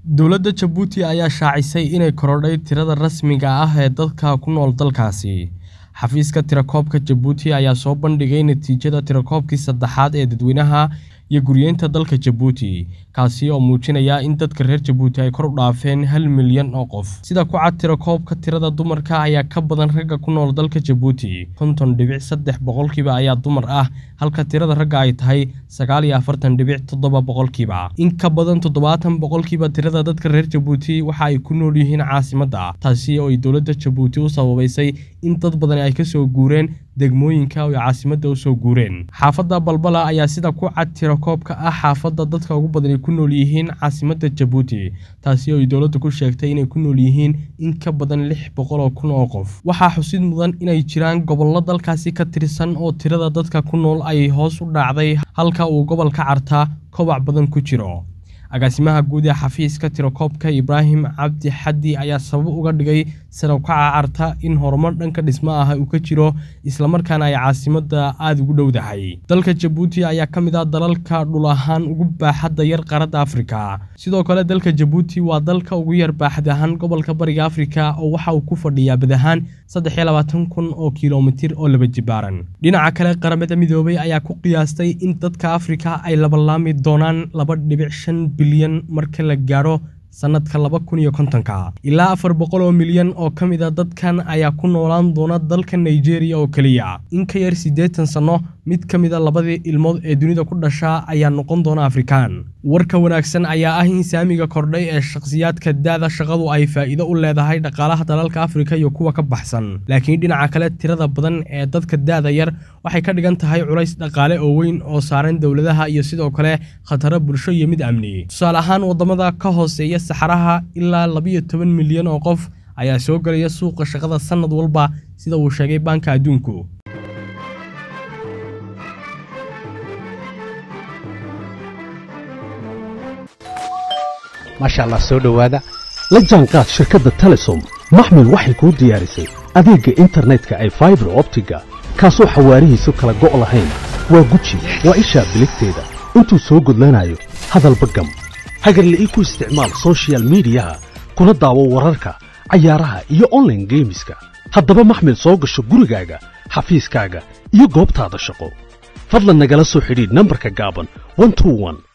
Dowladda Jabuuti ayaa shaacisay inay korodhay tirada rasmiga ah ee dadka ku nool dalkaasi. Xafiiska tirakoobka Jabuuti ayaa soo bandhigay natiijada tirakoobkii saddexaad ee dadweynaha iyo guryeynta dalka Jabuuti, kaasi oo muujinaya in dadka reer Jabuuti ay kor u dhaafeen hal milyan oo qof. Sida ku cad tirakoobka, tirada dumarka ayaa ka badan ragga ku nool dalka Jabuuti, konton dhibic saddex boqolkiiba ayaa dumar ah, halka tirada ragga ay tahay sagaal iyo afartan dhibic toddoba boqolkiiba. In ka badan toddobaatan boqolkiiba tirada dadka reer Jabuuti waxa ay ku nool yihiin caasimadda, taasi oo ay dowladda Jabuuti u sababaysay in dad badan ay ka soo guureen degmooyinka oo ay caasimadda u soo guureen. Xaafadda Balbala ayaa sida ku cad tirakoobka ah xaafadda dadka ugu badani ku nool yihiin caasimadda Jabuuti, taasi oo ay dowladdu ku sheegtay inay ku nool yihiin in ka badan lix boqol oo kun oo qof. Waxaa xusid mudan inay jiraan gobollo dalkaasi ka tirsan oo tirada dadka ku nool ay hoos u dhacday halka uu gobolka Carta koboc badan ku jiro. Agaasimaha guud ee xafiiska tirakoobka Ibraahim Cabdi Xaddi ayaa sabab uga dhigay sare u kaca Carta in horumar dhanka dhismaha ah uu ka jiro isla markaana ay caasimadda aad ugu dhowdahay. Dalka Jabuuti ayaa ka mid ah dalalka dhul ahaan ugu baaxadda yar qaaradda Afrika. Sidoo kale, dalka Jabuuti waa dalka ugu yar baaxad ahaan gobolka Bariga Afrika oo waxa uu ku fadhiyaa bad ahaan saddex iyo labaatan kun oo kiiloomitir oo laba jibaaran. Dhinaca kale, Qaramada Midoobay ayaa ku qiyaastay in dadka Afrika ay labanlaami doonaan laba dhibic shan bilyan marka la gaadho sanadka laba kun iyo kontonka. Ilaa afar boqol oo milyan oo ka mid ah dadkan ayaa ku noolaan doona dalka Nigeria oo keliya. In ka yar siddeetan sano, mid ka mid ah labadii ilmood ee dunida ku dhasha ayaa noqon doona Afrikaan. Warka wanaagsan ayaa ah in saamiga kordhay ee shakhsiyaadka da'da shaqadu ay faa'iido u leedahay dhaqaalaha dalalka Afrika iyo kuwa ka baxsan. Laakiin dhinaca kale, tirada badan ee dadka da'da yar waxay ka dhigan tahay culays dhaqaale oo weyn oo saaran dowladaha iyo sidoo kale khataro bulsho iyo mid amni. Tusaale ahaan, waddamada ka hooseeya saxaraha ilaa labiyo toban milyan oo qof ayaa soo gelaya suuqa shaqada sanad walba sida uu sheegay Baanka Adduunku. maasha allah soo dhowaada la jaanqaad shirkadda telesom maxmil waxay kuu diyaarisay adeegga internetka ay faibar optiga kaasoo xawaarihiisu kala go' lahayn waa guji waa ishaa biligteeda intuu soo gudlanayo hadalba gam hagarla'ii ku isticmaal soshiyal miidiyaha kuna daawo wararka cayaaraha iyo onlaine geemiska haddaba maxmil soo gasho gurigaaga xafiiskaaga iyo goobtaada shaqo fadlan nagala soo xidhiidh nambarka gaaban